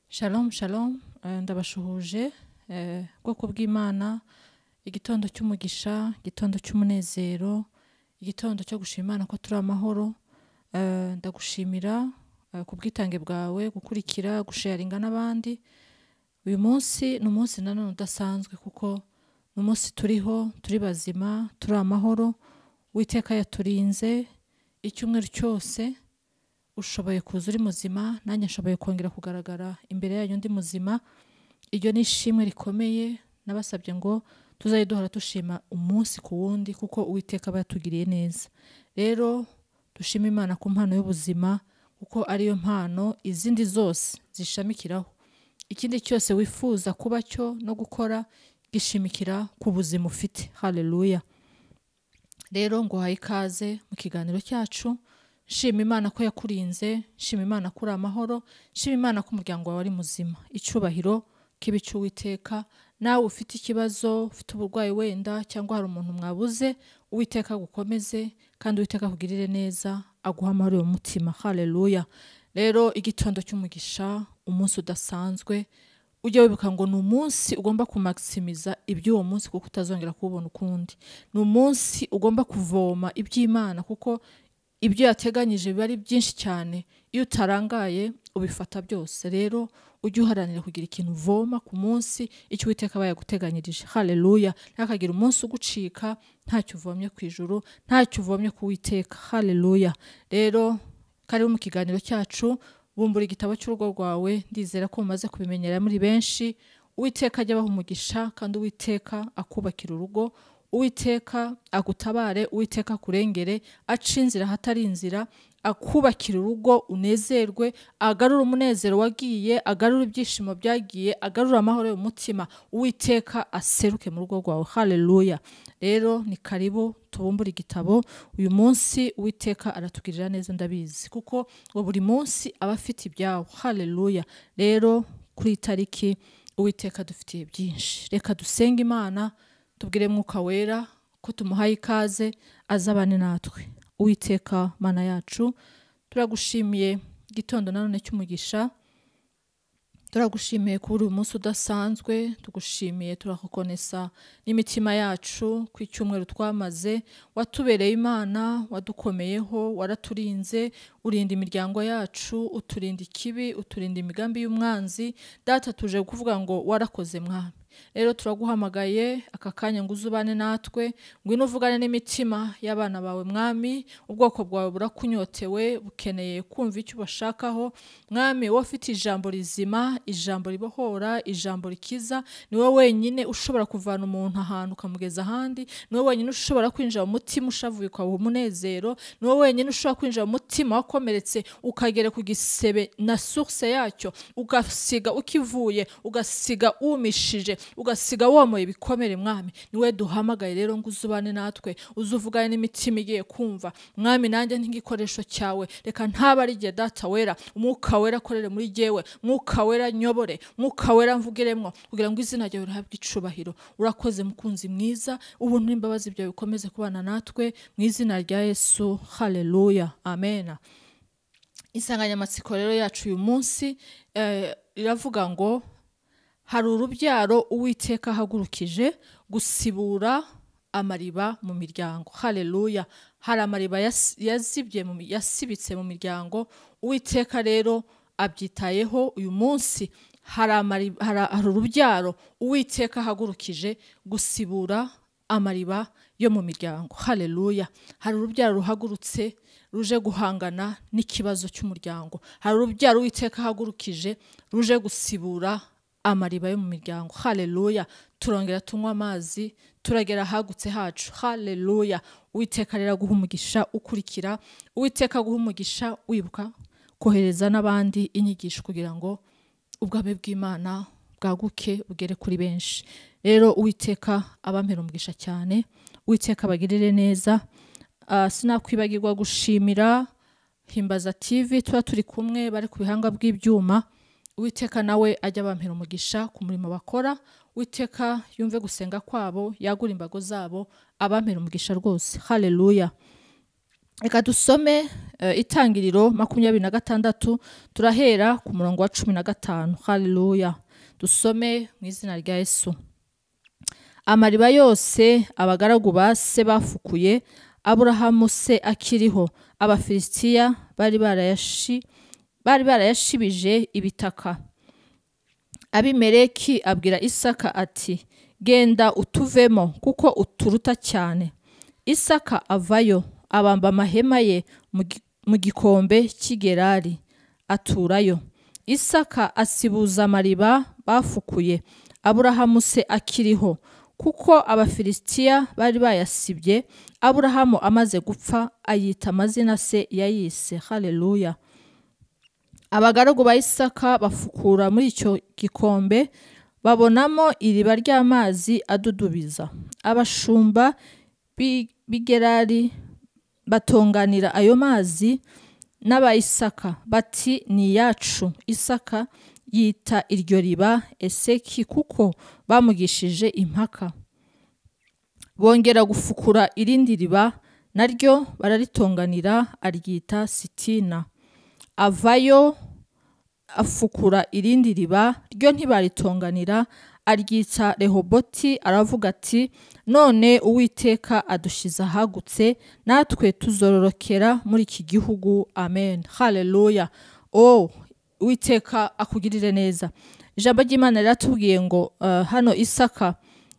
shalom shalom Eh, ndabashuhuje eh, bwoko bw'imana igitondo cy'umugisha igitondo cy'umunezero igitondo cyo gushima imana ko turi amahoro Eh, ndagushimira eh, ku bwitange bwawe gukurikira gusharinga n'abandi uyu munsi ni umunsi nanone udasanzwe kuko ni umunsi turiho turi bazima turi amahoro uwiteka yaturinze icyumweru cyose ushoboye kuza uri muzima nanjye nshoboye kongera kugaragara imbere yanyu ndi muzima iryo ni ishimwe rikomeye nabasabye ngo tuzajye duhora dushima umunsi ku wundi kuko uwiteka aba yatugiriye neza rero dushime imana ku mpano y'ubuzima kuko ariyo mpano izindi zose zishamikiraho ikindi cyose wifuza kuba cyo no gukora gishimikira ku buzima ufite haleluya rero nguhaye ikaze mu kiganiro cyacu shima imana ko yakurinze shima imana ko uri amahoro shima imana ko umuryango wawe ari muzima icyubahiro k'ibicu uwiteka nawe ufite ikibazo ufite uburwayi wenda cyangwa hari umuntu mwabuze uwiteka agukomeze kandi uwiteka akugirire neza aguha amahoro mu mutima haleluya rero igitondo cy'umugisha umunsi udasanzwe ujya wibuka ngo ni umunsi ugomba kumakisimiza iby'uwo munsi kuko utazongera kuwubona ukundi ni umunsi ugomba kuvoma iby'imana kuko ibyo yateganyije biba ari byinshi cyane iyo utarangaye ubifata byose rero ujye uharanira kugira ikintu uvoma ku munsi icyo uwiteka aba yaguteganyirije haleluya ntihakagire umunsi ugucika ntacyo uvomye ku ijuru ntacyo uvomye ku witeka haleluya rero karibu mu kiganiro cyacu bumbura igitabo cy'urugo rwawe ndizera ko mumaze kubimenyera muri benshi uwiteka ajya abaha umugisha kandi uwiteka akubakira urugo uwiteka agutabare uwiteka akurengere aca inzira ahatari inzira akubakira urugo unezerwe agarura umunezero wagiye agarura ibyishimo byagiye agarura amahoro mu mutima uwiteka aseruke mu rugo rwawe haleluya rero ni karibu tubumbure igitabo uyu munsi uwiteka aratugirira neza ndabizi kuko ngo buri munsi aba afite ibyawo haleluya rero kuri iyi tariki uwiteka dufitiye byinshi reka dusenge imana tubwire mwuka wera ko tumuhaye ikaze azabane natwe uwiteka mana yacu turagushimiye igitondo nanone cy'umugisha turagushimiye kuba uri umunsi udasanzwe tugushimiye turakukonesa n'imitima yacu ku icyumweru twamaze watubereye imana wadukomeyeho waraturinze urinda imiryango yacu uturinda ikibi uturinda imigambi y'umwanzi data tuje kuvuga ngo warakoze mwana rero turaguhamagaye aka kanya ngo uzubane natwe ngwino uvugane n'imitima y'abana bawe mwami ubwoko bwawe burakunyotewe bukeneye kumva icyo ubashakaho mwami wowe ufite ijambo rizima ijambo ribohora ijambo rikiza ni wowe wenyine ushobora kuvana umuntu ahantu ukamugeza ahandi ni wowe wenyine ushobora kwinjira mu mutima ushavuye ukawuha umunezero ni wowe wenyine ushobora kwinjira mu mutima wakomeretse ukagera ku gisebe na source yacyo ugasiga ukivuye ugasiga wumishije ugasiga womoye ibikomere mwami niwe duhamagaye rero ngo uzubane natwe uzuvugane n'imitima igiye kumva mwami nanjye nk'igikoresho cyawe reka ntaba ari igihe data wera umwuka wera akorere muri jyewe mwuka wera nyobore mwuka wera mvugiremwo kugira ngo izina ryawe rihabwe icubahiro urakoze mukunzi mwiza ubuntu n'imbabazi byawe bikomeze kubana natwe mu izina rya yesu haleluya amena insanganyamatsiko rero yacu uyu munsi eh, iravuga ngo hari urubyaro uwiteka ahagurukije gusibura amariba mu miryango haleluya hari amariba yas- yazibye mu mi- yasibitse mu miryango uwiteka rero abyitayeho uyu munsi hari amari- hari- hari urubyaro uwiteka ahagurukije gusibura amariba yo mu miryango haleluya hari urubyaro ruhagurutse ruje guhangana n'ikibazo cy'umuryango hari urubyaro uwiteka ahagurukije ruje gusibura amariba yo mu miryango haleluya turongera tunywa amazi turagera ahagutse hacu haleluya uwiteka rero aguha umugisha ukurikira uwiteka aguha umugisha wibuka kohereza n'abandi inyigisho kugira ngo ubwabe bw'imana bwaguke bugere kuri benshi rero uwiteka abampera umugisha cyane uwiteka abagirire neza Ah, sinakwibagirwa gushimira himbaza tv tuba turi kumwe bari ku bihanga by'ibyuma uwiteka nawe ajya abampera umugisha ku murimo bakora uwiteka yumve gusenga kwabo yagura imbago zabo abampera umugisha rwose haleluya reka dusome eh, itangiriro makumyabiri na gatandatu turahera ku murongo wa cumi na gatanu haleluya dusome mu izina rya yesu amariba yose abagaragu ba se bafukuye aburahamu se akiriho abafilisitiya bari barayashi bari barayashibije ibitaka abimeleki abwira isaka ati genda utuvemo kuko uturuta cyane isaka avayo abamba amahema ye mu gi- mu gikombe cy'igerari aturayo isaka asibuza amariba bafukuye aburahamu se akiriho kuko abafilisitiya bari bayasibye aburahamu amaze gupfa ayita amazina se yayise haleluya abagaragu ba isaka bafukura muri icyo gikombe babonamo iriba ry'amazi adudubiza abashumba b'i- b'i gerari batonganira ayo mazi n'abayisaka bati ni iyacu isaka yita iryo riba eseki kuko bamugishije impaka bongera gufukura irindi riba naryo bararitonganira aryita sitina avayo afukura irindi riba ryo ntibaritonganira aryita rehoboti aravuga ati none uwiteka adushyize ahagutse natwe tuzororokera muri iki gihugu amen haleluya o uwiteka akugirire neza ijambo ry'imana riratubwiye ngo eh, hano isaka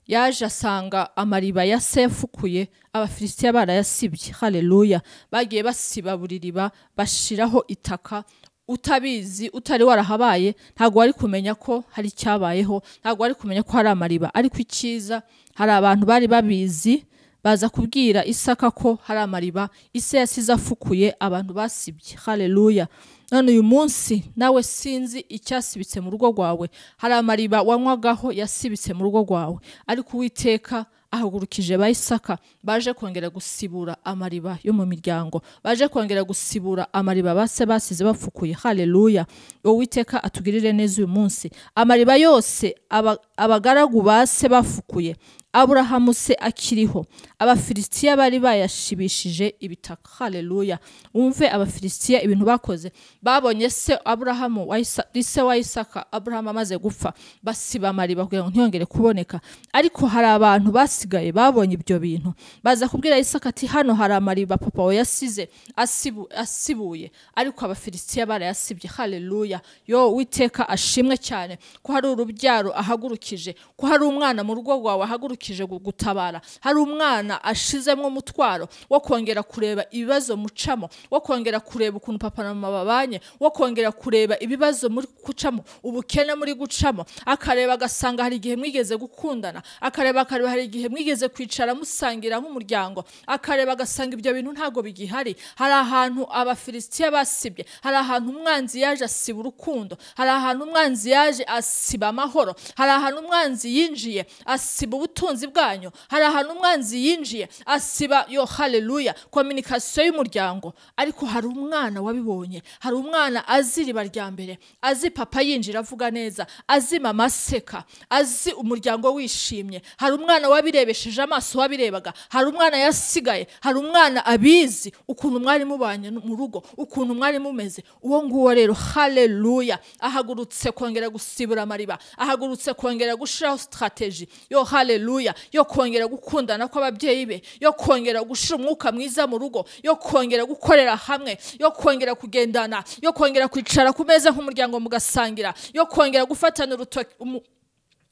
yaje asanga amariba ya se yafukuye abafilisitiya barayasibye haleluya bagiye basiba buri riba bashiraho itaka utabizi utari warahabaye ntabwo wari kumenya ko hari icyabayeho ntabwo wari kumenya ko hari amariba ariko icyiza hari abantu bari babizi baza kubwira isaka ko hari amariba ise yasize afukuye abantu basibye haleluya none uyu munsi nawe sinzi icyasibitse mu rugo rwawe hari amariba wanywagaho yasibitse mu rugo rwawe ariko uwiteka ahagurukije ba isaka baje kongera gusibura amariba yo mu miryango baje kongera gusibura amariba base basize bafukuye haleluya uwiteka atugirire neza uyu munsi amariba yose aba- abagaragu base bafukuye aburahamu se akiriho abafilisitiya bari bayashibishije ibitaka haleluya wumve abafilisitiya ibintu bakoze babonye se aburahamu wa Isa- se wa isaka aburahamu amaze gupfa basiba amariba kugira ngo ntiyongere kuboneka ariko hari abantu basigaye babonye ibyo bintu baza kubwira isaka ati hano hari amariba papa we yasize asibu, asibuye ariko abafilisitiya barayasibye haleluya yo witeka ashimwe cyane ko hari urubyaro ahagurukije ko hari umwana mu rugo rwawe ahagurukije gu- gutabara hari umwana ashizemo umutwaro wo kongera kureba ibibazo mucamo wo kongera kureba ukuntu papa na mama babanye wo kongera kureba ibibazo muri gucamo ubukene muri gucamo akareba agasanga hari igihe mwigeze gukundana akareba akareba hari igihe mwigeze kwicara musangira nk'umuryango akareba agasanga ibyo bintu ntabwo bigihari hari ahantu abafilisitiya basibye hari ahantu umwanzi yaje asiba urukundo hari ahantu umwanzi yaje asiba amahoro hari ahantu umwanzi yinjiye asiba ubutunzi bwanyu hari ahantu umwanzi yinjiye asiba yo haleluya kominikasiyo y'umuryango ariko hari umwana wabibonye hari umwana azi iriba rya mbere azi papa yinjira avuga neza azi mama aseka azi umuryango wishimye hari umwana wabirebesheje amaso wabirebaga hari umwana yasigaye hari umwana abizi ukuntu mwari mubanye mu rugo ukuntu mwari mumeze uwo nguwo rero haleluya ahagurutse kongera gusibura amariba ahagurutse kongera gushiraho strategy yo haleluya yo kongera gukundana kw'ababyeyi be yo kongera gushira umwuka mwiza mu rugo yo kongera gukorera hamwe yo kongera kugendana yo kongera kwicara ku meza nk'umuryango mugasangira yo kongera gufatana urutoki umu-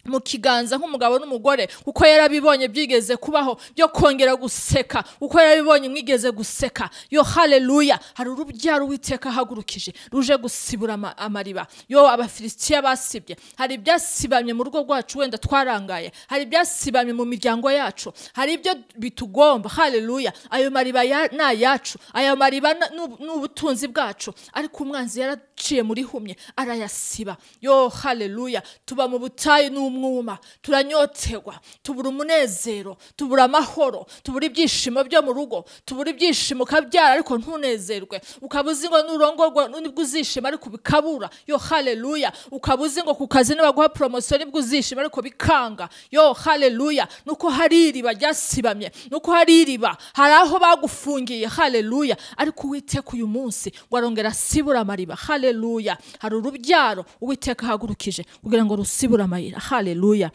mu kiganza nk'umugabo n'umugore uko yarabibonye byigeze kubaho byo kongera guseka uko yarabibonye mwigeze guseka yo haleluya hari urubyaro uwiteka ahagurukije ruje gusibura ama- amariba yo abafilisitiya basibye hari ibyasibamye mu rugo rwacu wenda twarangaye hari ibyasibamye mu miryango yacu hari ibyo bitugomba haleluya ayo mariba ya- ni ayacu ayo mariba na- ni ubu- ni ubutunzi bwacu ariko umwanzi yaraciye muri humye arayasiba yo haleluya tuba mu butayu ni umwuma turanyotserwa tubura umunezero tubura amahoro tubura ibyishimo byo mu rugo tubura ibyishimo ukabyara ariko ntunezerwe ukaba uzi ngo nurongorwa nibwo uzishima ariko bikabura yo haleluya ukaba uzi ngo ku kazi nibaguha poromosiyo nibwo uzishima ariko bikanga yo haleluya nuko hari iriba ryasibamye nuko hari iriba hari aho bagufungiye haleluya ariko uwiteka uyu munsi ngo arongera asibure amariba haleluya hari urubyaro uwiteka ahagurukije kugira ngo rusibure amayira haleluya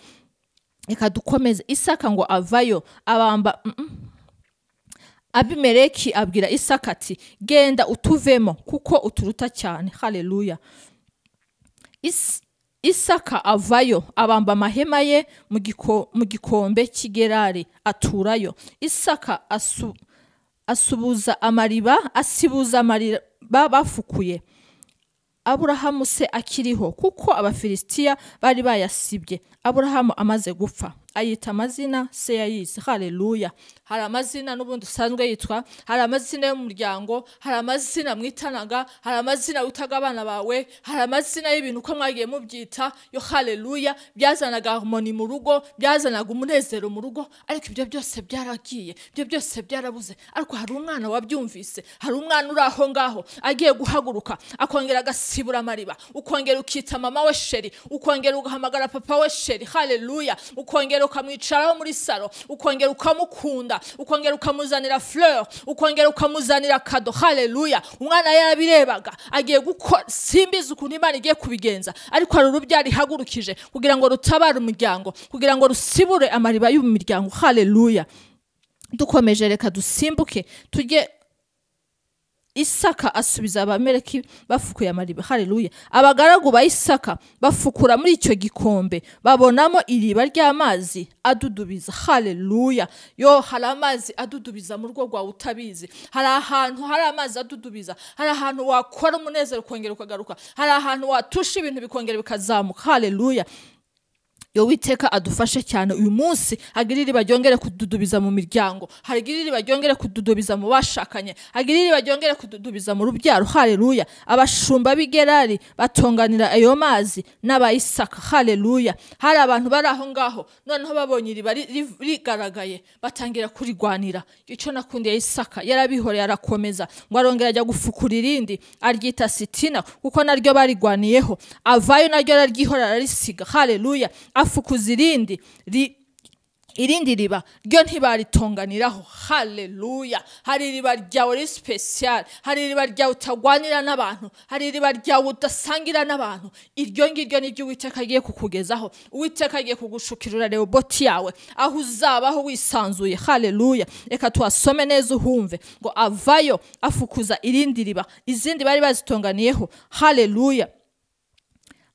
reka dukomeze isaka ngo avayo abamba mm -mm. abimeleki abwira isaka ati genda utuvemo kuko uturuta cyane haleluya Is- isaka avayo abamba amahema ye mu giko- mu gikombe cy'igerari aturayo isaka asu, asubuza amariba asibuza amariba bafukuye aburahamu se akiriho kuko abafilisitiya bari bayasibye aburahamu amaze gupfa ayita amazina se yayizi haleluya hari amazina n'ubundi usanzwe yitwa hari amazina y'umuryango hari amazina mwitanaga hari amazina witaga abana bawe hari amazina y'ibintu uko mwagiye mubyita yo haleluya byazanaga harmoni mu rugo byazanaga umunezero mu rugo ariko ibyo byose byaragiye ibyo byose byarabuze ariko hari umwana wabyumvise hari umwana uri aho ngaho agiye guhaguruka akongera agasibura amariba ukongera ukita mama we sheri ukongera ugahamagara papa we sheri haleluya ukongera ukamwicaraho muri salo ukongera ukamukunda ukongera ukamuzanira fleur ukongera ukamuzanira kado haleluya umwana yarabirebaga agiye gukora simbizi ukuntu imana igiye kubigenza ariko hari urubyaro ihagurukije kugira ngo rutabare umuryango kugira ngo rusibure amariba y'umuryango haleluya dukomeje reka dusimbuke tujye isaka asubiza abameleki bafukuye amariba haleluya abagaragu ba isaka bafukura muri icyo gikombe babonamo iriba ry'amazi adudubiza haleluya yo hari amazi adudubiza mu rugo rwawe utabizi hari ahantu hari amazi adudubiza hari ahantu wakora umunezero ukongera ukagaruka hari ahantu watusha ibintu bikongera bikazamuka haleluya yo witeka adufashe cyane uyu munsi hagire iriba ryongere kududubiza mu miryango hagire iriba ryongere kududubiza mu bashakanye hagire iriba ryongere kududubiza mu rubyaro haleluya abashumba b'igerari batonganira ayo mazi n'abayisaka haleluya hari abantu bari aho ngaho noneho babonye iriba ri- ri- rigaragaye batangira kurigwanira icyo nakundiye isaka yarabihoreye arakomeza ngo arongera ajya gufukura irindi aryita sitina kuko naryo barigwaniyeho avayo naryo araryihora ararisiga haleluya afukuza irindi ri irindi riba ryo ntibaritonganiraho haleluya hari iriba ryawe riri sipesiyare hari iriba ryawe utagwanira n'abantu hari iriba ryawe udasangira n'abantu iryo ngiryo ni ryo uwiteka agiye kukugezaho uwiteka agiye kugushukirura rehoboti yawe aho uzabaho wisanzuye haleluya reka tuhasome neza uhumve ngo avayo afukuza irindi riba izindi bari bazitonganiyeho haleluya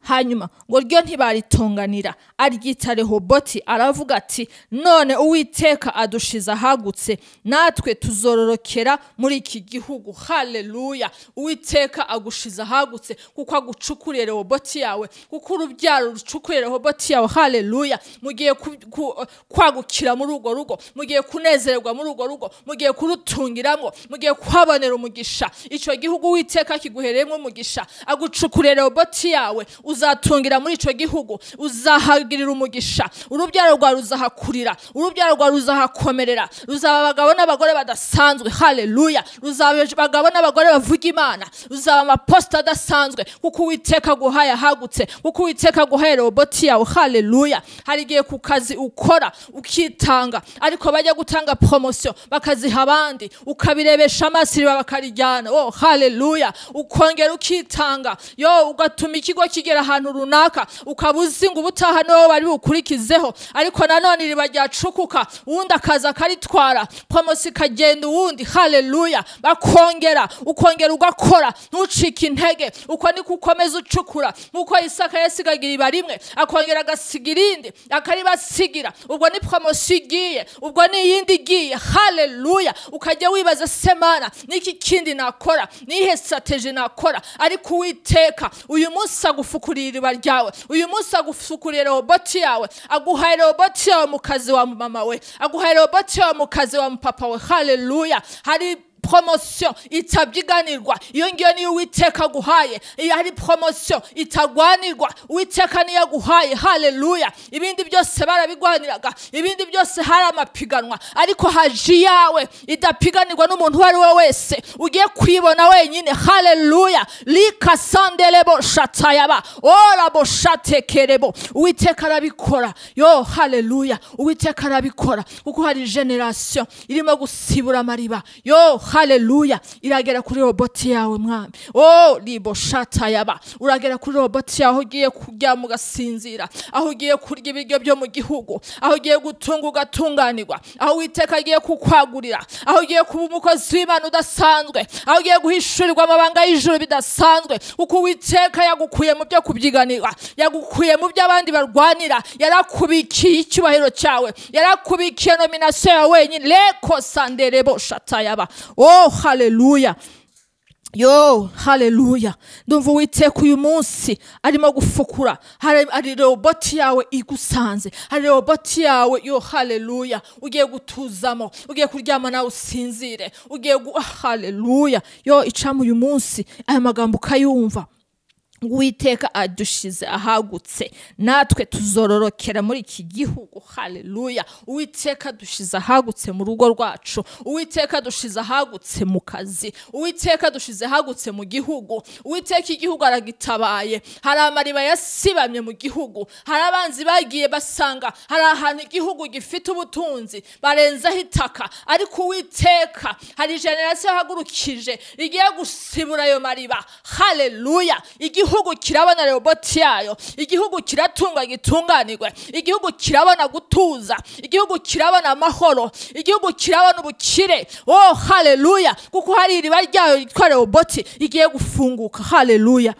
hanyuma ngo ryo ntibaritonganira aryita rehoboti aravuga ati none uwiteka adushize ahagutse natwe tuzororokera muri iki gihugu haleluya uwiteka agushize ahagutse kuko agucukuriye rehoboti yawe kuko urubyaro rucukuriye rehoboti yawe haleluya mugiye ku- ku- kwagukira muri urwo rugo mugiye kunezererwa muri urwo rugo mugiye kurutungiramo mugiye kuhabonera umugisha icyo gihugu uwiteka kiguhereyemo umugisha agucukurira rehoboti yawe uzatungira muri icyo gihugu uzahagirira umugisha urubyaro rwawe ruzahakurira urubyaro rwawe ruzahakomerera ruzaba abagabo n'abagore badasanzwe haleluya ruzaba abagabo n'abagore bavuga imana ruzaba amaposita adasanzwe kuko uwiteka aguhaye ahagutse kuko uwiteka aguhaye roboti yawe haleluya hari igihe ku kazi ukora ukitanga ariko bajya gutanga poromosiyo bakaziha abandi ukabirebesha amaso iriba bakarijyana oh haleluya ukongera ukitanga yo ugatuma ikigo kigera ahantu runaka ukaba uzi ngo ubutaha niwo bari bukurikizeho ariko nanone iriba ryacukuka uwundi akaza akaritwara poromosiyo ikagenda uwundi haleluya bakongera ukongera ugakora ntucike intege uko niko ukomeza ucukura nk'uko isaka yasigaga iriba rimwe akongera agasiga irindi akaribasigira ubwo ni poromosiyo igiye ubwo ni iyindi igiye haleluya ukajya wibaza semana n'iki kindi nakora nihe strategy nakora ariko uwiteka uyu munsi agufukuriye iriba ryawe uyu munsi agufukuriye roboti yawe aguhaye roboti yawe mu kazi wa mama we aguhaye roboti yawe mu kazi wa papa we haleluya hari poromosiyo itabyiganirwa iyo ngiyo niyo uwiteka aguhaye iyo ari poromosiyo itagwanirwa uwiteka niyo aguhaye hareruya ibindi byose barabigwaniraga ibindi byose hari amapiganwa ariko haji yawe idapiganirwa n'umuntu uwo ari we wese ugiye kwibona wenyine hareruya rika sanderebo shatayaba orabo shatekerebo uwiteka arabikora yo hareruya uwiteka arabikora kuko hari generasiyo irimo gusibura amariba yo hareruya iragera kuri roboti yawe mwami o ribo shata yaba uragera kuri roboti yawe aho ugiye kuryama ugasinzira aho ugiye kurya ibiryo byo mu gihugu aho ugiye gutunga ugatunganirwa aho uwiteka agiye kukwagurira aho ugiye kuba umukozi w'imana udasanzwe aho ugiye guhishurirwa amabanga y'ijuru bidasanzwe kuko uwiteka yagukuye mu byo kubyiganirwa yagukuye mu byo abandi barwanira yarakubikiye icyubahiro cyawe yarakubikiye nominasiyo yawe wenyine reko sanderebo shata yaba oh haleluya yo haleluya ndumva uwiteka uyu munsi arimo gufukura hari hari roboti yawe igusanze hari roboti yawe yo haleluya ugiye gutuzamo ugiye kuryama nawe usinzire ugiye gu haleluya yo icamo uyu munsi aya magambo ukayumva uwiteka adushyize ahagutse natwe tuzororokera muri iki gihugu haleluya uwiteka adushyize ahagutse mu rugo rwacu uwiteka adushyize ahagutse mu kazi uwiteka adushyize ahagutse mu gihugu uwiteka igihugu aragitabaye hari amariba yasibamye mu gihugu hari abanzi bagiye basanga hari ahantu igihugu gifite ubutunzi barenzaho itaka ariko uwiteka hari generasiyo yahagurukije igiye gusibura ayo mariba haleluya igihugu igihugu kirabona roboti yayo igihugu kiratunga gitunganirwe igihugu kirabona gutuza igihugu kirabona amahoro igihugu kirabona ubukire oh haleluya kuko hari iriba ryayo ryitwa roboti rigiye gufunguka haleluya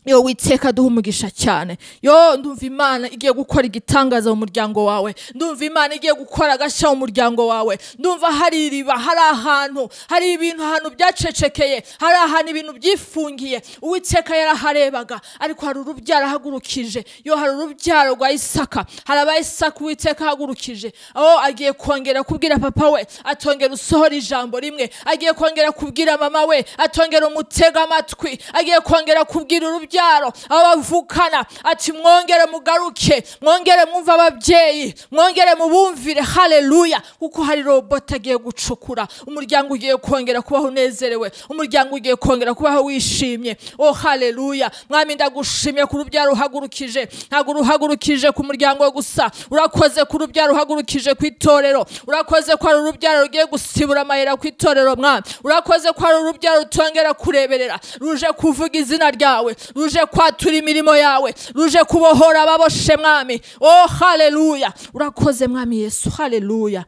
yo witeka duha umugisha cyane yo ndumva imana igiye gukora igitangaza mu muryango wawe ndumva imana igiye gukora agashya mu muryango wawe ndumva hari iriba hari ahantu hari ibintu ahantu byacecekeye hari ahantu ibintu byifungiye uwiteka yaraharebaga ariko hari urubyaro ahagurukije yo hari urubyaro rwa isaka hari abayisaka uwiteka ahagurukije aho agiye kongera kubwira papa we atongera usohora ijambo rimwe agiye kongera kubwira mama we atongera umutega amatwi agiye kongera kubwira urubyaro urubyaro abavukana ati mwongere mugaruke mwongere mwumve ababyeyi mwongere mubumvire haleluya kuko hari roboti agiye gucukura umuryango ugiye kongera kubaho unezerewe umuryango ugiye kongera kubaho wishimye o haleluya mwami ndagushimye ku rubyaro uhagurukije ntabwo uruhagurukije ku muryango gusa urakoze ku rubyaro uhagurukije ku itorero urakoze ko hari urubyaro rugiye gusibura amayira ku itorero mwami urakoze ko hari urubyaro rutongera kureberera ruje kuvuga izina ryawe ruje kwatura imirimo yawe ruje kubohora ababoshe mwami oh haleluya urakoze mwami yesu haleluya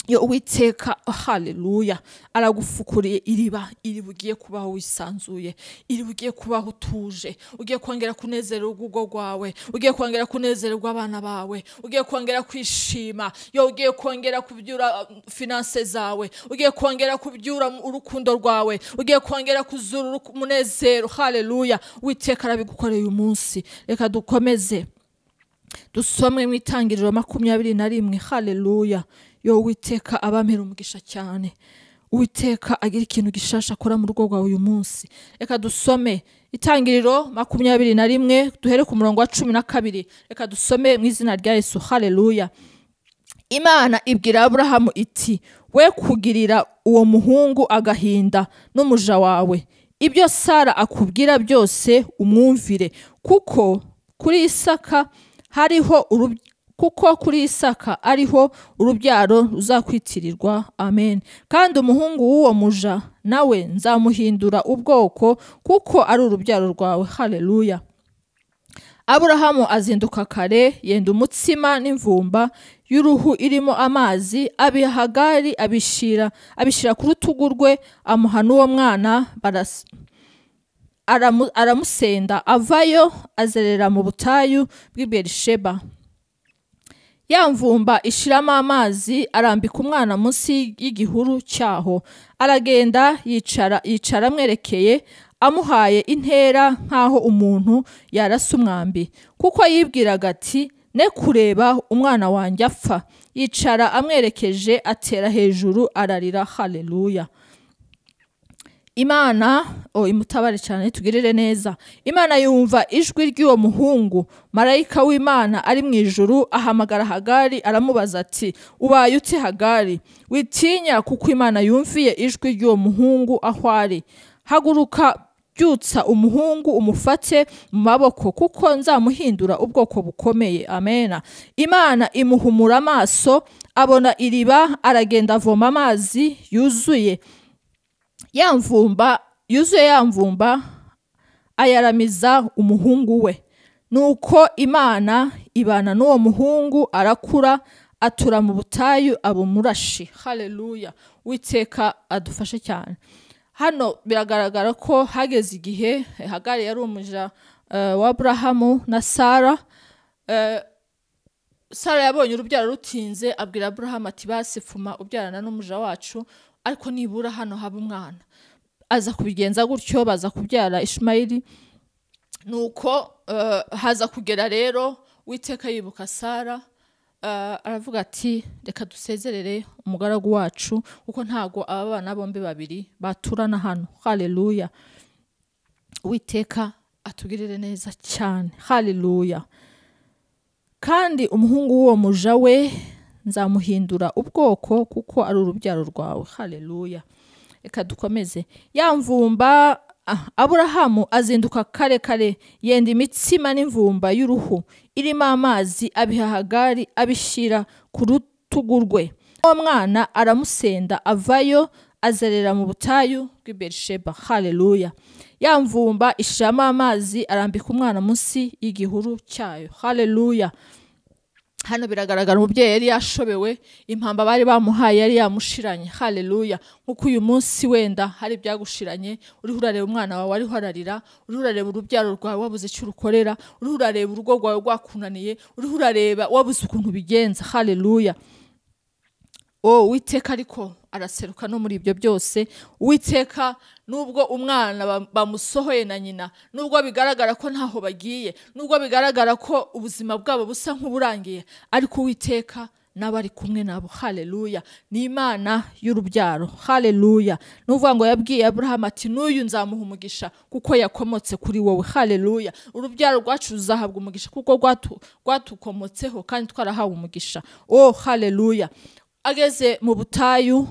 yo uwiteka haleluya aragufukuriye iriba iri bugiye kubaho wisanzuye iri bugiye kubaho utuje ugiye kongera kunezera urugo rwawe ugiye kongera kunezerwa abana bawe ugiye kongera kwishima yo ugiye kongera kubyura finanse zawe ugiye kongera kubyura urukundo rwawe ugiye kongera kuzura umunezero haleluya witeka arabigukoreye uyu munsi reka dukomeze dusomwe mu itangiriro makumyabiri na rimwe haleluya yo witeka abamera umugisha cyane witeka agira ikintu gishasha akora mu rugo rwawe uyu munsi reka dusome itangiriro makumyabiri na rimwe duhere ku murongo wa cumi na kabiri reka dusome mu izina rya yesu hareruya imana ibwira aburahamu iti we kugirira uwo muhungu agahinda n'umuja wawe ibyo sara akubwira byose umwumvire kuko kuri isaka hariho kuko kuri isaka ariho urubyaro ruzakwitirirwa amen kandi umuhungu w'uwo muja nawe nzamuhindura ubwoko kuko ari urubyaro rwawe hareruya aburahamu azinduka kare yenda umutsima n'imvumba y'uruhu irimo amazi abihagari abishyira abishyira ku rutugu rwe amuha n'uwo mwana barasa aramusenda avayo azerera mu butayu bw'i berisheba ya mvumba ishiramo amazi arambika umwana munsi y'igihuru cyaho aragenda yicara yicara amwerekeye amuhaye intera nk'aho umuntu yarasa umwambi kuko yibwiraga ati ne kureba umwana wanjye apfa yicara amwerekeje atera hejuru ararira hareruya imana o imutabare cyane itugirire neza imana yumva ijwi ry'uwo muhungu marayika w'imana ari mu ijuru ahamagara hagari aramubaza ati ubaye uti hagari witinya kuko imana yumviye ijwi ry'uwo muhungu aho ari haguruka byutsa umuhungu umufate mu maboko kuko nzamuhindura ubwoko bukomeye amena imana imuhumura amaso abona iriba aragenda avoma amazi yuzuye ya mvumba yuzuye ya mvumba ayaramiza umuhungu we nuko imana ibana n'uwo muhungu arakura atura mu butayu aba umurashi hareruya witeka adufashe cyane hano biragaragara ko hageze igihe hagari yari umuja eh, wa aburahamu na sara Eh, sara yabonye urubyaro rutinze abwira aburahamu ati basifuma ubyarana n'umuja wacu ariko nibura hano haba umwana aza kubigenza gutyo baza kubyara ishimayiri nuko eh, haza kugera rero witeka yibuka sara eh, aravuga ati reka dusezerere umugaragu wacu kuko ntago aba bana bombi babiri baturana hano hareruya witeka atugirire neza cyane hareruya kandi umuhungu w'uwo muja we nzamuhindura ubwoko kuko ari urubyaro rwawe hareruya reka dukomeze ya mvumba ah, aburahamu azinduka kare kare yenda imitsima n'imvumba y'uruhu irimo amazi abiha hagari abishyira ku rutugu rwe uwo mwana aramusenda avayo azerera mu butayu bw'i berisheba hareruya ya mvumba ishiramo amazi arambika umwana munsi y'igihuru cyayo hareruya hano biragaragara umubyeyi yari yashobewe impamba bari bamuhaye yari yamushiranye hareruya nkuko uyu munsi wenda hari ibyagushiranye uriho urareba umwana wawe ariho ararira uriho urareba urubyaro rwawe wabuze icyo urukorera uriho urareba urugo rwawe rwakunaniye uriho urareba wabuze ukuntu ubigenza hareruya o uwiteka ariko araseruka no muri ibyo byose uwiteka nubwo umwana ba- bamusohoye na nyina nubwo bigaragara ko ntaho bagiye nubwo bigaragara ko ubuzima bwabo busa nk'uburangiye ariko uwiteka nawe ari kumwe nabo hareruya ni imana y'urubyaro hareruya ni ukuvuga ngo yabwiye aburahamu ati n'uyu nzamuha umugisha kuko yakomotse kuri wowe hareruya urubyaro rwacu ruzahabwa umugisha kuko rwatu- rwatukomotseho kandi twarahawe umugisha o hareruya ageze mu butayu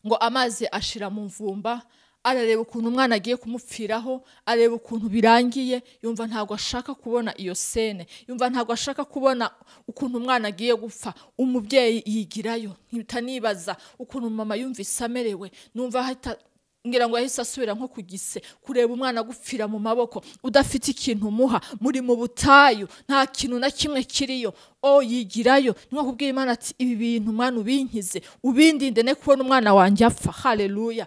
ngo amazi ashira mu mvumba arareba ukuntu umwana agiye kumupfiraho areba ukuntu birangiye yumva ntabwo ashaka kubona iyo sene yumva ntabwo ashaka kubona ukuntu umwana agiye gupfa umubyeyi yigirayo mpita nibaza ukuntu mama yumvise amerewe numva ahita ngira ngo yahise asubira nko ku gise kureba umwana agupfira mu maboko udafite ikintu umuha muri mu butayu nta kintu na kimwe kiriyo o yigirayo niyo kubwira imana ati ibi bintu mwana ubinkize ubindinde ne kubona umwana wanjye apfa hareruya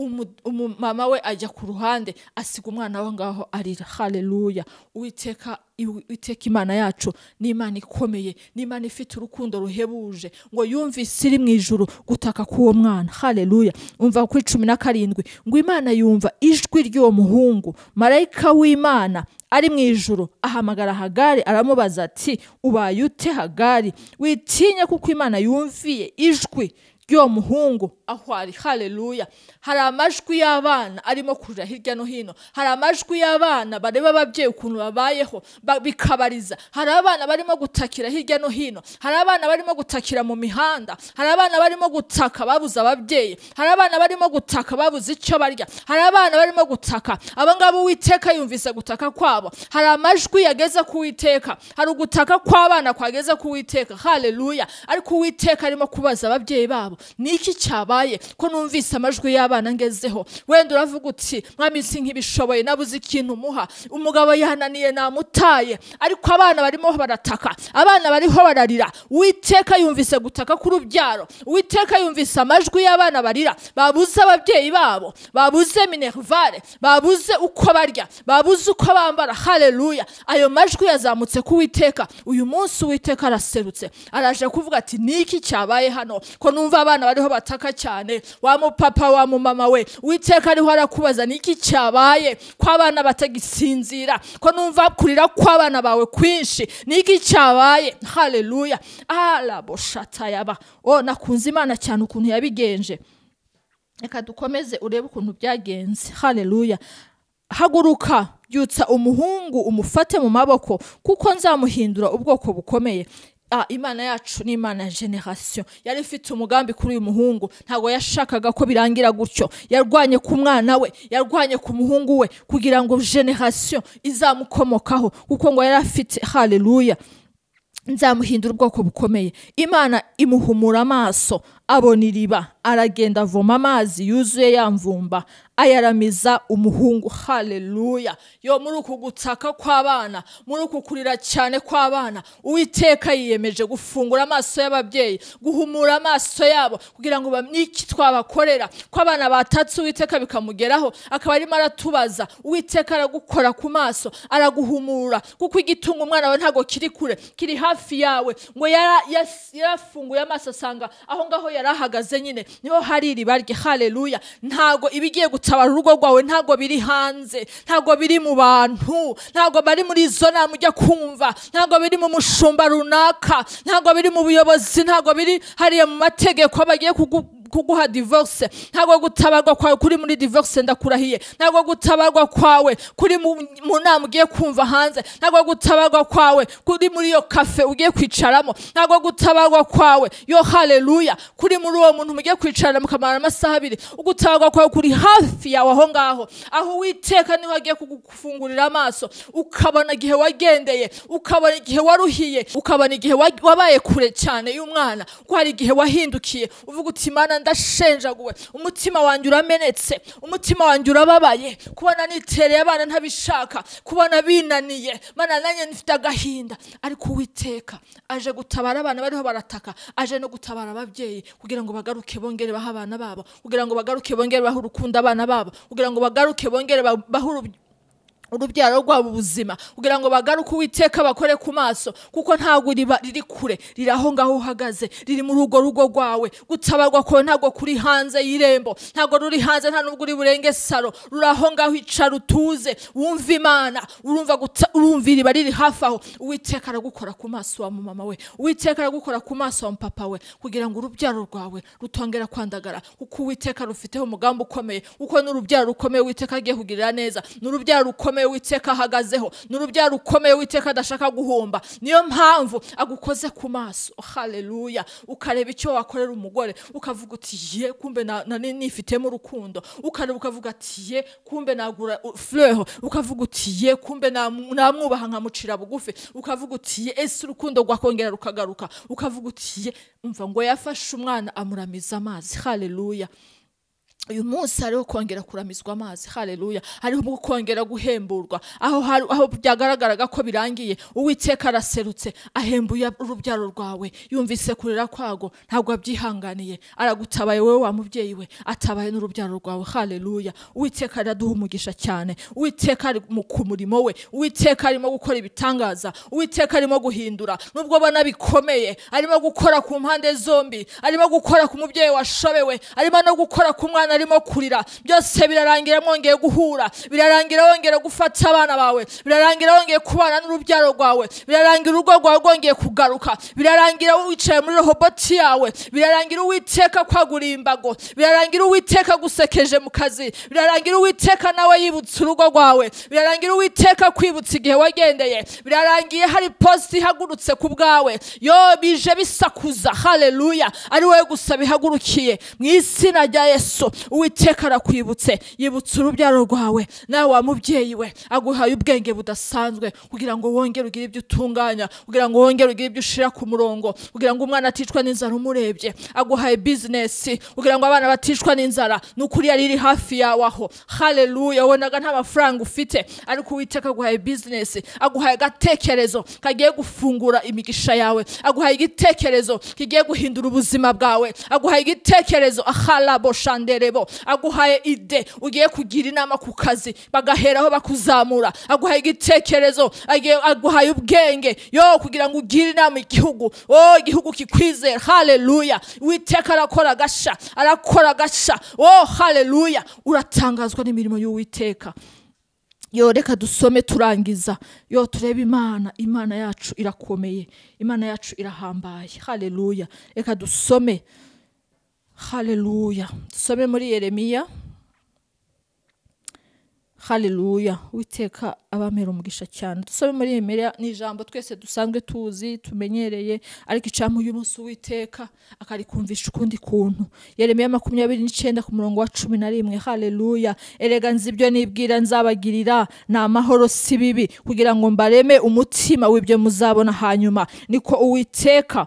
Umu- umumama we ajya ku ruhande asiga umwana we aho ngaho arira hareruya uwiteka uwiteka imana yacu ni imana ikomeye ni imana ifite urukundo ruhebuje ngo yumvise iri mu ijuru gutaka k'uwo mwana hareruya umva kuri cumi na karindwi ngo imana yumva ijwi ry'uwo muhungu marayika w'imana ari mu ijuru ahamagara hagari aramubaza ati ubaye ute hagari witinya kuko imana yumviye ijwi ry'uwo muhungu aho ari hareruya hari amajwi y'abana arimo kuja hirya no hino hari amajwi y'abana bareba ababyeyi ukuntu babayeho ba- bikabariza hari abana barimo gutakira hirya no hino hari abana barimo gutakira mu mihanda hari abana barimo gutaka babuze ababyeyi hari abana barimo gutaka babuze icyo barya hari abana barimo gutaka aba ngaba uwiteka yumvise gutaka kwabo hari amajwi yageze ku witeka hari ugutaka kw'abana kwageze ku witeka hareruya ariko uwiteka arimo kubaza ababyeyi babo ni iki cyabaye ko numvise amajwi y'abana ngezeho wenda uravuga uti mwami nk'ibishoboye nabuze ikintu muha umugabo yananiye namutaye ariko abana barimo barataka abana bariho bararira uwiteka yumvise gutaka k'urubyaro uwiteka yumvise amajwi y'abana barira babuze ababyeyi babo babuze minerivare babuze uko barya babuze uko bambara hareruya ayo majwi yazamutse ku witeka uyu munsi uwiteka araserutse araje kuvuga ati ni iki cyabaye hano ko numva abana bariho bataka cyane wa mupapa wa mumama we uwiteka ariho arakubaza ni iki cyabaye ko abana batagisinzira ko numva kurira kw'abana bawe kwinshi ni iki cyabaye hareruya araboshatayaba o nakunze imana cyane ukuntu yabigenje reka dukomeze urebe ukuntu byagenze hareruya haguruka byutsa umuhungu umufate mu maboko kuko nzamuhindura ubwoko bukomeye Ah, imana yacu ni imana ya generasiyo yari ifite umugambi kuri uyu muhungu ntabwo yashakaga ko birangira gutyo yarwanye ku mwana we yarwanye ku muhungu we kugira ngo generasiyo izamukomokaho kuko ngo yari afite hareruya nzamuhindura ubwoko bukomeye imana imuhumura amaso abona iriba aragenda avoma amazi yuzuye yamvumba ayaramiza umuhungu hareruya yo muri uku gutaka kw'abana muri uku kurira cyane kw'abana uwiteka yiyemeje gufungura amaso y'ababyeyi guhumura amaso yabo kugira ngo bamenye iki twabakorera ko abana batatse uwiteka bikamugeraho akaba arimo aratubaza uwiteka aragukora ku maso araguhumura kuko igitunga umwana wawe ntabwo kiri kure kiri hafi yawe ngo yara- yas- yarafunguye amaso asanga aho ngaho yari ahagaze nyine niho hari iriba rye hareruya ntabwo ibigiye gutabara urugo rwawe ntabwo biri hanze ntabwo biri mu bantu ntabwo bari muri izo nama ujya kumva ntabwo biri mu mushumba runaka ntabwo biri mu buyobozi ntabwo biri hariya mu mategeko bagiye kugu kuguha divorce ntabwo gutabarwa kwawe kuri muri divorce ndakurahiye ntabwo gutabarwa kwawe kuri mu mu nama ugiye kumva hanze ntabwo gutabarwa kwawe kuri muri iyo kafe ugiye kwicaramo ntabwo gutabarwa kwawe yo haleluya kuri muri uwo muntu mugiye kwicarana mukamara amasaha abiri ugutabarwa kwawe kuri hafi yawe aho ngaho aho uwiteka niho agiye kugufungurira amaso ukabona igihe wagendeye ukabona igihe waruhiye ukabona igihe wa- wabaye kure cyane y'umwana ko hari igihe wahindukiye uvuga uti mana ndashenjaguwe umutima wanjye uramenetse umutima wanjye urababaye kubona nitereye abana ntabishaka kubona binaniye mana nanjye nifite agahinda ariko uwiteka aje gutabara abana bariho barataka aje no gutabara ababyeyi kugira ngo bagaruke bongere bahe abana babo kugira ngo bagaruke bongere bahe urukundo abana babo kugira ngo bagaruke bongere ba- bahe uruby- urubyaro rwabo ubuzima kugira ngo bagaruke uwiteka bakore ku maso kuko ntabwo riba riri kure riri aho ngaho uhagaze riri muri urwo rugo rwawe gutabarwa kwawe ntabwo kuri hanze y'irembo ntabwo ruri hanze nta nubwo uri burenge saro ruri aho ngaho icara utuze wumva imana urumva guta urumva iriba riri hafi aho uwiteka aragukora ku maso wa mama we uwiteka aragukora ku maso wa papa we kugira ngo urubyaro rwawe rutongera kwandagara kuko uwiteka rufiteho umugambi ukomeye kuko n'urubyaro rukomeye uwiteka agiye kugirira neza n'urubyaro rukomeye uwiteka ahagazeho n'urubyaro rukomeye uwiteka adashaka guhomba niyo mpamvu agukoze ku maso hareruya ukareba icyo wakorera umugore ukavuga uti ye kumbe na- nari nifitemo urukundo ukareba ukavuga ati ye kumbe nagura fureho ukavuga uti ye kumbe namu- namwubaha nkamucira bugufi ukavuga uti ye ese urukundo rwakongera rukagaruka ukavuga uti ye umva ngo yafashe umwana amuramiza amazi hareruya uyu munsi hariho kongera kuramizwa amazi hareruya hariho kongera guhemburwa aho hari- aho byagaragaraga ko birangiye uwiteka araserutse ahembuye urubyaro rwawe yumvise kurira kwago ntabwo abyihanganiye aragutabaye wowe wa mubyeyi we atabaye n'urubyaro rwawe hareruya uwiteka araduha umugisha cyane uwiteka ari mu- ku murimo we uwiteka arimo gukora ibitangaza uwiteka arimo guhindura nubwo ubona bikomeye arimo gukora ku mpande zombi arimo gukora ku mubyeyi washobewe arimo no gukora ku mwana arimo kurira byose birarangira mwongeye guhura birarangira wongeye gufata abana bawe birarangira wongeye kubana n'urubyaro rwawe birarangira urugo rwawe rwongeye kugaruka birarangira wicaye muri roboti yawe birarangira uwiteka kwaguriye imbago birarangira uwiteka gusekeje mu kazi birarangira uwiteka nawe yibutse urugo rwawe birarangira uwiteka kwibutsa igihe wagendeye birarangiye hari posite ihagurutse ku bwawe yo bije bisakuza hareruya ari wowe gusa bihagurukiye mu izina rya yesu uwiteka arakwibutse yibutse urubyaro rwawe nawe wa mubyeyi we aguhaye ubwenge budasanzwe kugira ngo wongere ugire ibyo utunganya kugira ngo wongere ugire ibyo ushira ku murongo kugira ngo umwana aticwa n'inzara umurebye aguhaye bizinesi kugira ngo abana baticwa n'inzara ni ukuri yari iri hafi yawe aho hareruya wonaga nta mafaranga ufite ariko uwiteka aguhaye bizinesi aguhaye agatekerezo kagiye gufungura imigisha yawe aguhaye igitekerezo kigiye guhindura ubuzima bwawe aguhaye igitekerezo aharabo shanderebo aguhaye ide ugiye kugira inama ku kazi bagaheraho bakuzamura aguhaye igitekerezo agiye- aguhaye ubwenge yo kugira ngo ugire inama igihugu oh igihugu kikwizera hareruya uwiteka arakora agasha arakora agasha oh hareruya uratangazwa n'imirimo y'uwiteka yo reka dusome turangiza yo turebe imana imana yacu irakomeye imana yacu irahambaye hareruya reka dusome haleluya dusome muri yeremiya haleluya witeka abamera umugisha cyane dusome muri yeremiya ni ijambo twese dusanzwe tuzi tumenyereye ariko icamu uyu munsi uwiteka akarikumvisha ukundi kuntu yeremiya makumyabiri n'icyenda ku murongo wa cumi na rimwe haleluya erega nzi ibyo nibwira nzabagirira ni amahoro si bibi kugira ngo mbareme umutima w'ibyo muzabona hanyuma niko uwiteka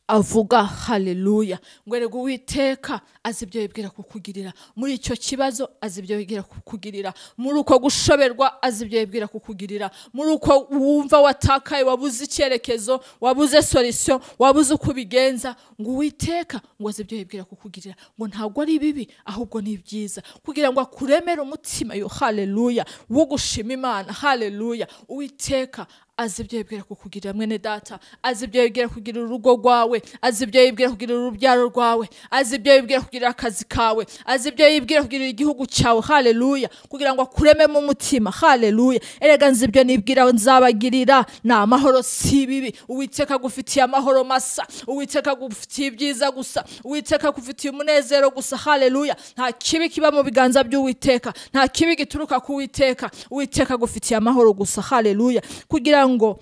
avuga haleluya ngo erega uwiteka azi ibyo yibwira kukugirira muri icyo kibazo azi ibyo yibwira kukugirira muri uko gushoberwa azi ibyo yibwira kukugirira muri uko wumva watakaye wabuze icyerekezo wabuze solisiyo wabuze uko ubigenza ngo uwiteka ngo azi ibyo yibwira kukugirira ngo ntabwo ari bibi ahubwo ni byiza kugira ngo akuremere umutima yo haleluya wo gushima imana haleluya uwiteka azi ibyo yibwira kukugirira mwene data azi ibyo yibwira kugirira urugo rwawe azi ibyo yibwira kugirira urubyaro rwawe azi ibyo yibwira kugirira akazi kawe azi ibyo yibwira kugirira igihugu cyawe haleluya kugira ngo akurememo umutima haleluya erega nzi ibyo nibwira nzabagirira ni amahoro si ibibi uwiteka agufitiye amahoro masa uwiteka agufitiye ibyiza gusa uwiteka agufitiye umunezero gusa haleluya nta kibi kiba mu biganza by'uwiteka nta kibi gituruka ku witeka uwiteka agufitiye amahoro gusa haleluya kugira ngo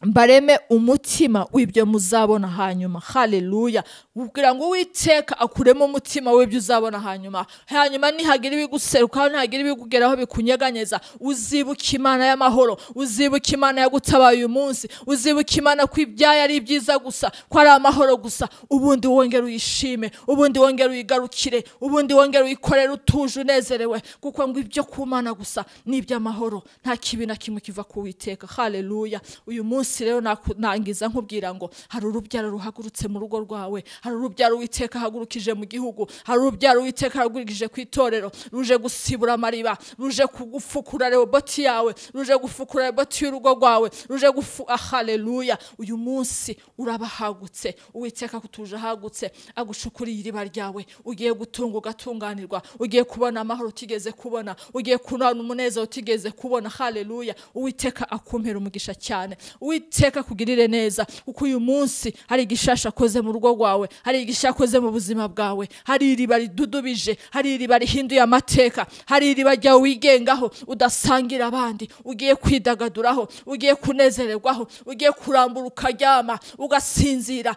mbareme umutima w'ibyo muzabona hanyuma haleluya kugira ngo uwiteka akuremo umutima w'ibyo uzabona hanyuma hanyuma nihagira ibiguserukaho nihagira ibikugeraho bikunyeganyeza uzibuke imana y'amahoro uzibuke imana yagutabaye uyu munsi uzibuke imana ko ibyayo ari ibyiza gusa ko ari amahoro gusa ubundi wongere uyishime ubundi wongere uyigarukire ubundi wongere uyikorere utuje unezerewe kuko ngo ibyo ku mana gusa ni iby'amahoro nta kibi na kimwe kiva ku witeka haleluya uyu munsi munsi rero nangiza nkubwira ngo hari urubyaro ruhagurutse mu rugo rwawe hari urubyaro witeka hagurukije mu gihugu hari urubyaro witeka hagurukije ku itorero ruje gusibura amariba ruje kugufukura reboti yawe ruje gufukura reboti y'urugo rwawe ruje gufu haleluya uyu munsi uraba ahagutse uwiteka akutuje ahagutse agucukuriye iriba ryawe ugiye gutunga ugatunganirwa ugiye kubona amahoro utigeze kubona ugiye kunana umunezero utigeze kubona haleluya uwiteka akumpera umugisha cyane witeka kugirire neza kuko uyu munsi hari igishasha akoze mu rugo rwawe hari igishasha akoze mu buzima bwawe hari iriba ridudubije hari iriba rihinduye amateka hari iriba ryawe wigengaho udasangira abandi ugiye kwidagaduraho ugiye kunezererwaho ugiye kurambura ukaryama ugasinzira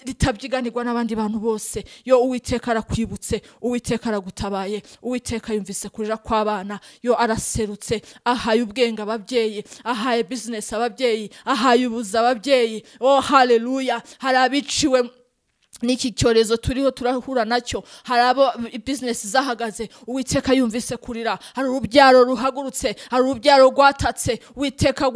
ritabyiganirwa n'abandi bantu bose yo uwiteka arakwibutse uwiteka aragutabaye uwiteka yumvise kurira kw'abana yo araserutse ahaye ubwenge ababyeyi ahaye bizinesi ababyeyi ahaye ubuza ababyeyi oh haleluya hari abiciwe n'iki cyorezo turiho turahura nacyo hari abo bizinesi zahagaze uwiteka yumvise kurira hari urubyaro ruhagurutse hari urubyaro rwatatse uwiteka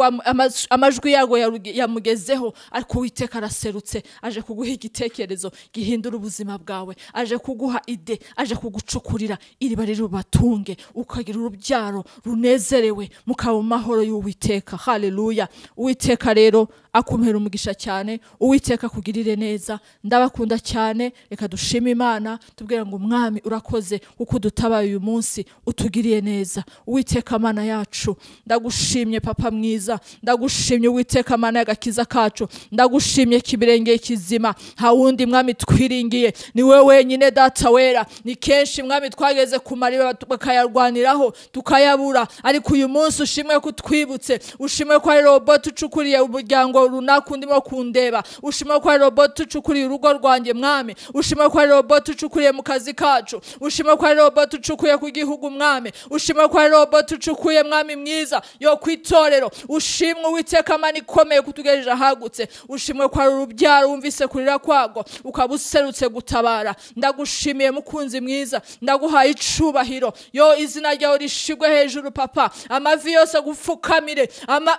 amajwi yago yamugezeho ariko uwiteka araserutse aje kuguha igitekerezo gihindura ubuzima bwawe aje kuguha ide aje kugucukurira iriba riri bubatunge ukagira urubyaro runezerewe mukaba mu mahoro y'uwiteka haleluya uwiteka rero akumera umugisha cyane uwiteka akugirire neza ndabakunda cyane reka dushime imana tubwira ngo umwami urakoze kuko udutabaye uyu munsi utugiriye neza uwiteka amana yacu ndagushimye papa mwiza ndagushimye uwiteka amana y'agakiza kacu ndagushimye kibirengeye kizima nta wundi mwami twiringiye ni we wenyine data wera ni kenshi mwami twageze ku mariba bakayarwaniraho tukayabura ariko uyu munsi ushimwe ko utwibutse ushimwe ko hari roboti ucukuriye umuryango runaka undi mo kundeba ushima ko hari roboti ucukuriye urugo rwanjye mwami ushima ko hari roboti ucukuriye mu kazi kacu ushima ko hari roboti ucukuye ku gihugu mwami ushima ko hari roboti ucukuye mwami mwiza yo ku itorero ushimwe uwiteka amani ikomeye kutugejeje ahagutse ushimwe ko hari urubyaro wumvise kurira kwago ukaba userutse gutabara ndagushimiye mukunzi mwiza ndaguhaye icubahiro yo izina ryawe rishigwe hejuru papa amavi yose agupfukamire ama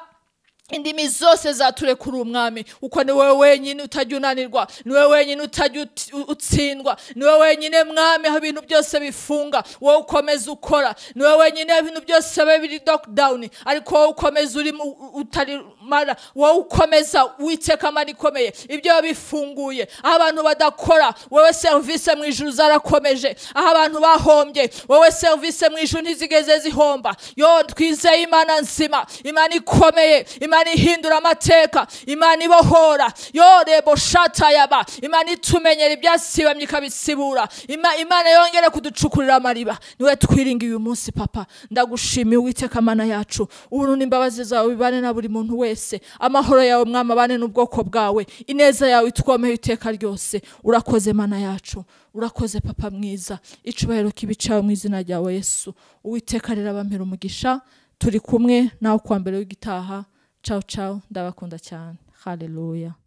indimi zose zaturekura umwami kuko ni wowe wenyine utajya unanirwa ni wowe wenyine utajya utsindwa ni wowe wenyine mwami aho ibintu byose bifunga wowe ukomeza ukora ni wowe wenyine ibintu byose biba biri dokidawuni ariko wowe ukomeza uri utarimara wowe ukomeza witeka amara ikomeye ibyo bifunguye aho abantu badakora wowe serivisi mu ijuru zarakomeje aho abantu bahombye wowe serivisi mu ijuru ntizigeze zihomba yo twizeye imana nzima imana ikomeye imana imana ihindura amateka imana ibohora yorebo shatayaba imana itumenyera ibyasibamye ikabisibura Ima- imana yongere kuducukurira amariba niwe twiringiye uyu munsi papa ndagushimiye uwiteka mana yacu uburundu imbabazi zawe bibane na buri muntu wese amahoro yawe mwama abane n'ubwoko bwawe ineza yawe itwomeye iteka ryose urakoze mana yacu urakoze papa mwiza icubahiro kibicawe mu izina ryawe yesu uwiteka rero abampera umugisha turi kumwe nawe kuwa mbere w'igitaha cawu cawu ndabakunda cyane haleluya